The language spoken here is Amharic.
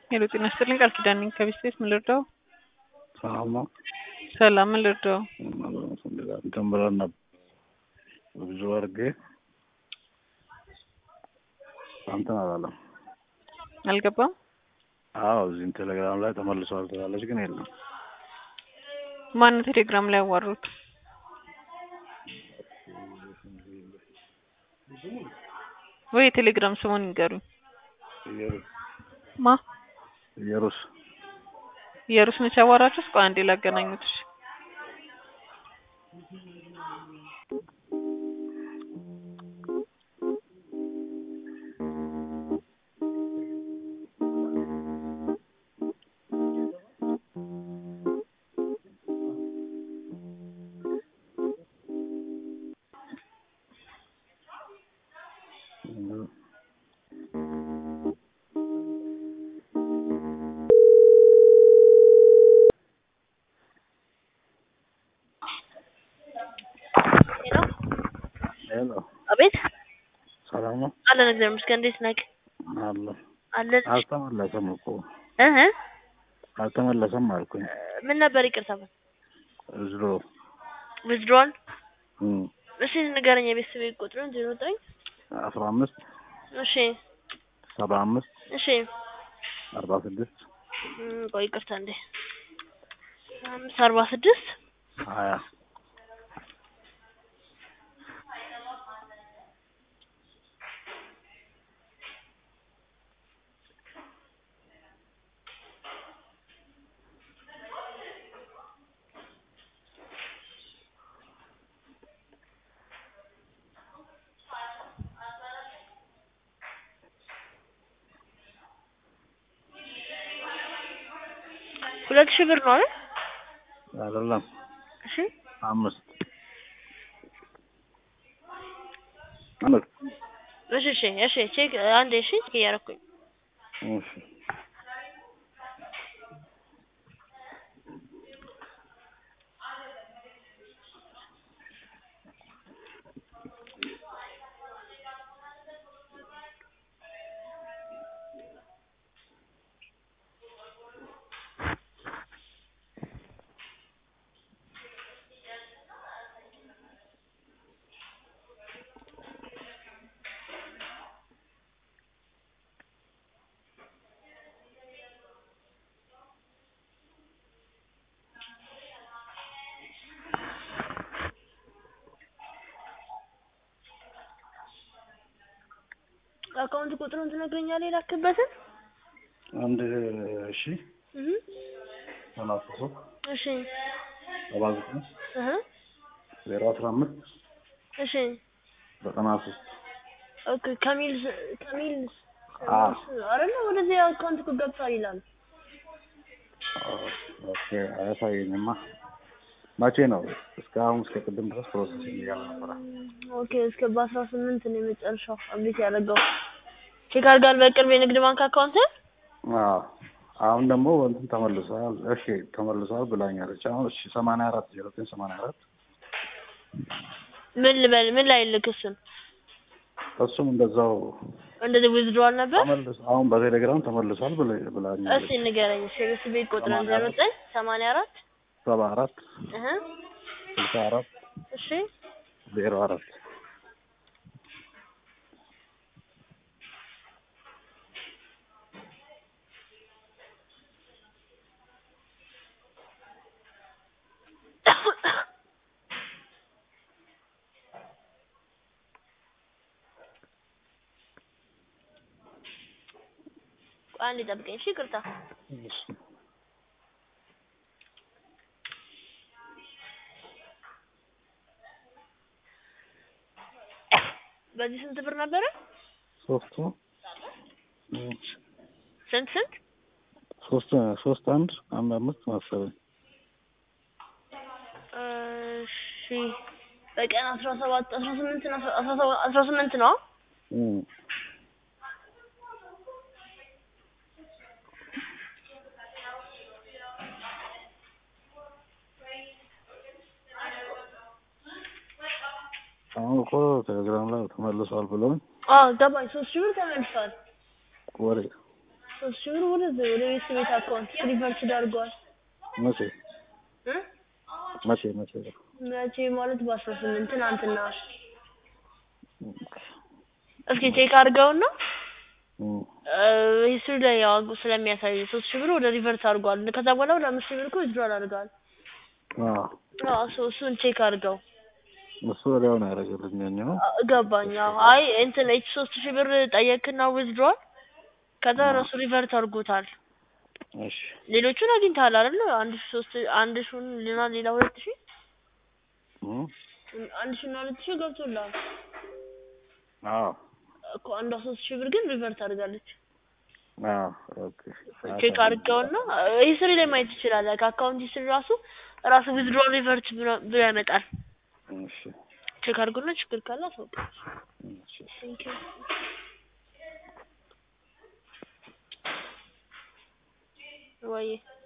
ሄሎ ጤና ይስጥልኝ ቃል ኪዳን ነኝ ከቤት ቤት ምን ልርዳው? ሰላም ነው። ሰላም ምን ልርዳው? እንትን ብለን ነበር ብዙ አድርጌ እንትን አላለም። አልገባም። አዎ እዚህም ቴሌግራም ላይ ተመልሷል ትላለች፣ ግን የለም። ማን ቴሌግራም ላይ ያዋሩት? ወይ የቴሌግራም ስሙን ይንገሩኝ። ኢየሩስ ማ ኢየሩስ ኢየሩስ ነች ያዋራችሁት? ቆይ አንዴ ላገናኙት። እሺ ሄሎ ሄሎ፣ አቤት ሰላም ነው አለን። እግዚአብሔር ይመስገን። እንዴት ነህ? አለ አለን። አልተመለሰም እኮ እህ አልተመለሰም አልኩኝ። ምን ነበር? ይቅርታ እዝሮ ዊዝድሮል። እም እሺ ንገረኝ። የቤተሰብ ቁጥሩን ዜሮ ዘጠኝ አስራ አምስት እሺ ሰባ አምስት እሺ አርባ ስድስት እም፣ ቆይ ይቅርታ እንዴ አምስት አርባ ስድስት ሀያ ሁለት ሺህ ብር ነው አይደል? አይደለም እሺ አምስት አምስት እሺ እሺ እሺ ቼክ አንዴ እሺ ቼክ እያደረኩኝ እሺ አካውንት ቁጥሩን ትነግረኛለህ? የላክበትን አንድ እሺ እህ ሰላሳ ሶስት እሺ ሰባ ዘጠኝ እህ ዜሮ አስራ አምስት እሺ ዘጠና ሶስት ኦኬ ከሚል ከሚል አዎ አይደለ ወደዚህ አካውንት እኮ ገብቷል ይላል። ኦኬ አያሳየኝማ። መቼ ነው? እስካሁን እስከ ቅድም ድረስ ፕሮሰስ እያለ ነበረ። ኦኬ እስከ በአስራ ስምንት ነው የመጨረሻው አብዴት ያደረገው። ቼክ አድርጋል በቅርብ የንግድ ባንክ አካውንት አዎ አሁን ደግሞ እንትን ተመልሷል። እሺ ተመልሷል ብላኛለች። አሁን እሺ ሰማንያ አራት ዜሮ ዘጠኝ ሰማንያ አራት ምን ልበል ምን ላይ ልክ እሱን እሱም እንደዛው እንደዚህ ዊዝድሮዋል ነበር። ተመልሶ አሁን በቴሌግራም ተመልሷል ብላ- ብላኛለች። እስቲ ንገረኝ። እሺ ቤት ቤት ቁጥርን ዜሮ ዘጠኝ ሰማንያ አራት ሰባ አራት እህ ስልሳ አራት እሺ ዜሮ አራት ቆይ አንዴ ጠብቀኝ። እሺ ይቅርታ። በዚህ ስንት ብር ነበረ? ሶስቱ እም፣ ስንት ስንት? ሶስት ሶስት አንድ አንድ አምስት መሰለኝ። እሺ በቀን አስራ ሰባት አስራ ስምንት ነው አስራ ሰባት አስራ ስምንት ነው። እም፣ አሁን እኮ ቴሌግራም ላይ ተመልሷል ብለውኝ አዎ ገባኝ። ሶስት ሺህ ብር ተመልሷል። ወሬ ሶስት ሺህ ብር ወደ ወደ ቤት ቤት አካውንት ሪቨርስ አድርጓል መቼ እ መቼ መቼ መቼ ማለት በአስራ ስምንት ትናንትና እስኪ ቼክ አድርገውና እም፣ ሂስትሪ ላይ ያው ስለሚያሳይ ሶስት ሺህ ብር ወደ ሪቨርስ አድርጓል ከዛ በኋላ ወደ አምስት ሺህ ብር እኮ ዊዝድሮል አድርገዋል አዎ አዎ እሱ- እሱን ቼክ አድርገው እሱ ወዲያው ነው ያደረገልኝ ያኛው አ- ገባኝ አዎ አይ እንትን ኤች ሶስት ሺህ ብር ጠየቅና ዊዝድሮል ከዛ እራሱ ሪቨርት አድርጎታል እሺ ሌሎቹን አግኝተሃል አይደል አንድ ሺህ ሶስት አንድ ሺህን ሌላ ሌላ ሁለት ሺህ እም፣ አንድ ሺህ እና ሁለት ሺህ ገብቶልሃል አዎ እኮ አንዷ ሶስት ሺህ ብር ግን ሪቨርት አድርጋለች አዎ ኦኬ ቼክ አድርገውና ሂስትሪ ላይ ማየት ትችላለህ ከአካውንት ሂስትሪ ራሱ ራሱ ዊዝድሮል ሪቨርት ብሎ ብሎ ያመጣል እሺ ቼክ አድርጎና ችግር ካለ አሳውቅ እሺ ቴንኪው ወይ